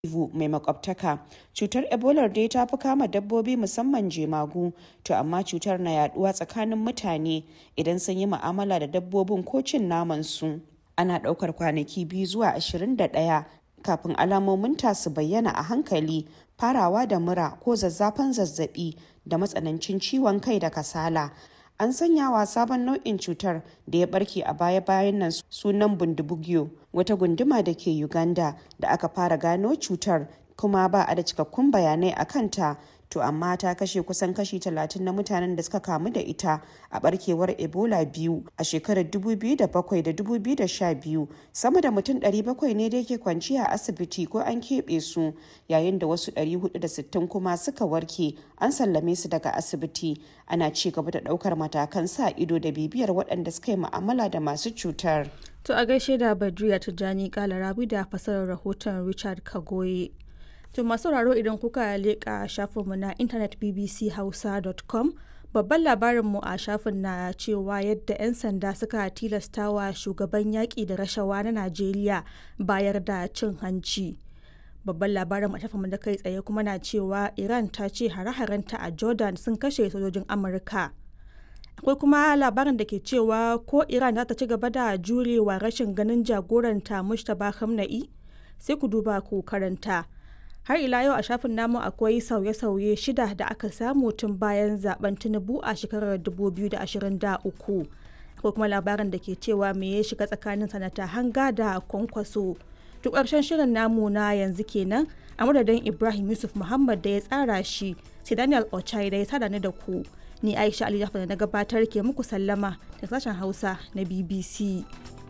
Kivu mai makwabtaka. Cutar Ebola dai ta fi kama dabbobi musamman jemagu, to amma cutar na yaduwa tsakanin mutane idan sun yi mu'amala da dabbobin ko cin naman su. Ana ɗaukar kwanaki biyu zuwa 21 kafin alamomin ta su bayyana a hankali, farawa da mura ko zazzafan zazzabi da matsanancin ciwon kai da kasala. An sanya wa sabon nau'in cutar da ya barke a baya-bayan nan sunan Bundibugyo, wata gunduma da ke Uganda da aka fara gano cutar kuma ba a da cikakkun bayanai a kanta. To amma ta kashe kusan kashi 30 na mutanen da suka kamu da ita a barkewar Ebola biyu a shekarar 2007 da 2012. Sama da mutum 700 ne da yake kwanciya a asibiti ko an keɓe su yayin da wasu 460 kuma suka warke an sallame su daga asibiti. Ana ci gaba da ɗaukar matakan sa ido da bibiyar waɗanda suka yi mu'amala da masu cutar. To a gaishe da Badriya Tijjani Kalarabi da fasarar rahoton Richard Kagoye. To masu sauraro idan kuka leƙa shafinmu na intanet bbchausa.com babban labarinmu a shafin na cewa yadda 'yan sanda suka tilastawa shugaban yaƙi da rashawa na Najeriya bayar da cin hanci. Babban labarin a shafinmu da kai tsaye kuma na cewa Iran ta ce hare-harenta a Jordan sun kashe sojojin Amurka. akwai kuma labarin da ke cewa ko iran za ta ci gaba da jurewa rashin ganin jagoranta mustapha khamenei sai ku duba ku karanta har ila yau a shafin namu akwai sauye-sauye shida da aka samu tun bayan zaben tinubu a shekarar 2023 akwai kuma labarin da ke cewa me ya shiga tsakanin sanata hanga da kwankwaso duk ƙarshen shirin namu na yanzu kenan a madadin ibrahim yusuf muhammad da ya tsara shi sai daniel ochai da ya sada ni da ku ni aisha ali da na gabatar ke muku sallama da sashen hausa na bbc